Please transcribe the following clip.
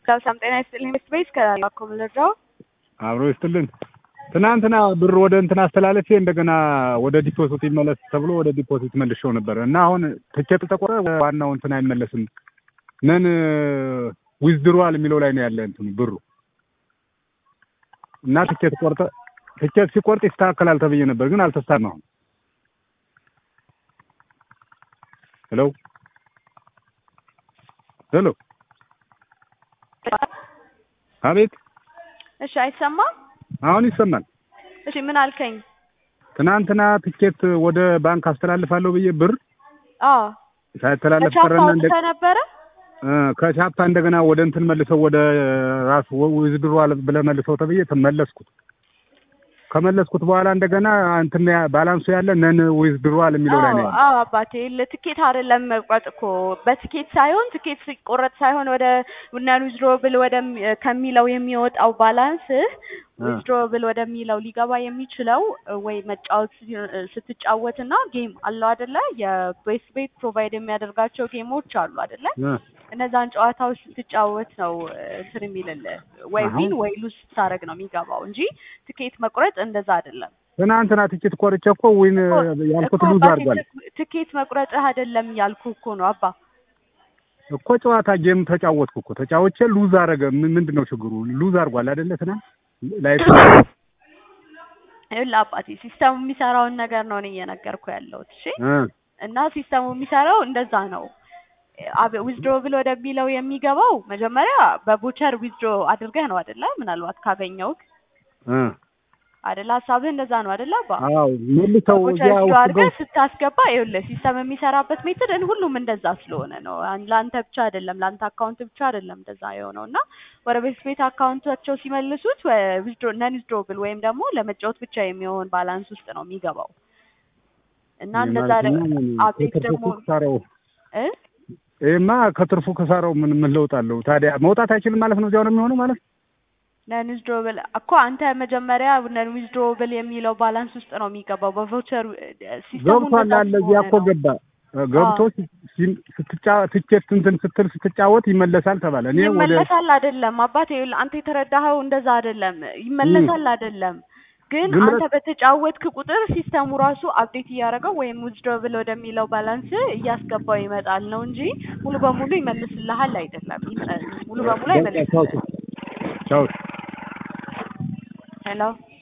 ሰላም ጤና ይስጥልኝ። ቤት ቤት ከላኮ መረጃው አብሮ ይስጥልን። ትናንትና ብር ወደ እንትን አስተላለፌ እንደገና ወደ ዲፖዚት ይመለስ ተብሎ ወደ ዲፖዚት መልሼው ነበር እና አሁን ትኬት ተቆረ ዋናው እንትን አይመለስም ነን ዊዝድሮዋል የሚለው ላይ ነው ያለ እንትኑ ብሩ እና ትኬት ቆርጠ ትኬት ሲቆርጥ ይስተካከላል ተብዬ ነበር፣ ግን አልተስተካከለም። አሁን ሄሎ ሄሎ፣ አቤት። እሺ፣ አይሰማም? አሁን ይሰማል። እሺ፣ ምን አልከኝ? ትናንትና ትኬት ወደ ባንክ አስተላልፋለሁ ብዬ ብር አዎ፣ ሳይተላለፍ ከቻፓ ቀረና እንደ አውጥተህ ነበረ? ከቻፓ እንደገና ወደ እንትን መልሰው ወደ ራሱ ዊዝድሮዋል ብለህ መልሰው ተብዬ ተመለስኩት። ከመለስኩት በኋላ እንደገና እንትን ያ- ባላንሱ ያለ ነን ዊዝድሮዋል የሚለው ላይ ነው አዎ ያለው። አዎ፣ አባቴ ለትኬት አይደለም መቁረጥ እኮ በትኬት ሳይሆን ትኬት ሲቆረጥ ሳይሆን ወደ ነን ዊዝድሮብል ወደ ከሚለው የሚወጣው ባላንስ ዊዝድሮብል ወደሚለው ሊገባ የሚችለው ወይ መጫወት ሲ- ስትጫወት እና ጌም አለው አይደለ? የቤስ ቤት ፕሮቫይድ የሚያደርጋቸው ጌሞች አሉ አይደለ? እ እነዛን ጨዋታዎች ስትጫወት ነው እንትን የሚልልህ ወይ አሁን- ዊን ወይ ሉዝ ስታደርግ ነው የሚገባው እንጂ ትኬት መቁረጥ እንደዛ አይደለም። ትናንትና ትኬት ቆርጬ እኮ ዊን ያልኩት እኮ ሉዝ አባቴ አድርጓል ትክ- ትኬት መቁረጥህ አይደለም ያልኩ እኮ ነው አባ። እኮ ጨዋታ ጌም ተጫወትኩ እኮ ተጫወቼ ሉዝ አደረገ። ምን- ምንድን ነው ችግሩ? ሉዝ አድርጓል አይደለ? ትናንት ላይ ይኸውልህ አባቴ ሲስተሙ የሚሰራውን ነገር ነው እኔ እየነገርኩ ያለሁት እሺ። እ እና ሲስተሙ የሚሰራው እንደዛ ነው። ዊዝድሮ ብሎ ወደሚለው የሚገባው መጀመሪያ በቦቸር ዊዝድሮ አድርገህ ነው አይደለ? ምናልባት ካገኘውክ እ አይደለ? ሀሳብህ እንደዛ ነው አይደለ አባ? አዎ መልሰው ቦቸር እዚያ ዊዝድሮ ውስጥ አድርገህ ገብ- ስታስገባ ይኸውልህ ሲስተም የሚሰራበት ሜትድ ሁሉም እንደዛ ስለሆነ ነው። አን- ለአንተ ብቻ አይደለም፣ ለአንተ አካውንት ብቻ አይደለም እንደዛ የሆነው እና ወደ ቤት ቤት አካውንታቸው ሲመልሱት ነን ዊዝድሮብል ወይም ደግሞ ለመጫወት ብቻ የሚሆን ባላንስ ውስጥ ነው የሚገባው እና እንደዛ ማለት ደ- ነው። አቤት ከትርፉ ደግሞ ክሳራው እ ይሄማ ከትርፉ ክሳራው ምን ምን ለውጥ አለው ታዲያ? መውጣት አይችልም ማለት ነው። እዚያው ነው የሚሆነው ማለት ነው። ነን ዊዝድሮብል እኮ አንተ መጀመሪያ ነን ዊዝድሮብል የሚለው ባላንስ ውስጥ ነው የሚገባው በቮቸር ሲስተሙ ገብቷል እንደዛ አለ እዚያ እኮ ስለሆነ ነው። ገባ ገብቶ ሲ- ስትጫ ትኬት እንትን ስትል ስትጫወት ይመለሳል ተባለ። እኔ ወደ ይመለሳል አይደለም አባቴ፣ ይኸውልህ አንተ የተረዳኸው እንደዛ አይደለም። ይመለሳል አይደለም ግን ግን አንተ በተጫወትክ ቁጥር ሲስተሙ ራሱ አፕዴት እያደረገው ወይም ዊዝድሮብል ወደሚለው ባላንስ እያስገባው ይመጣል ነው እንጂ ሙሉ በሙሉ ይመልስልሃል አይደለም። ይመ- ሙሉ በሙሉ በቃ ቻው አይመልስልህም። ቻው። ሄሎ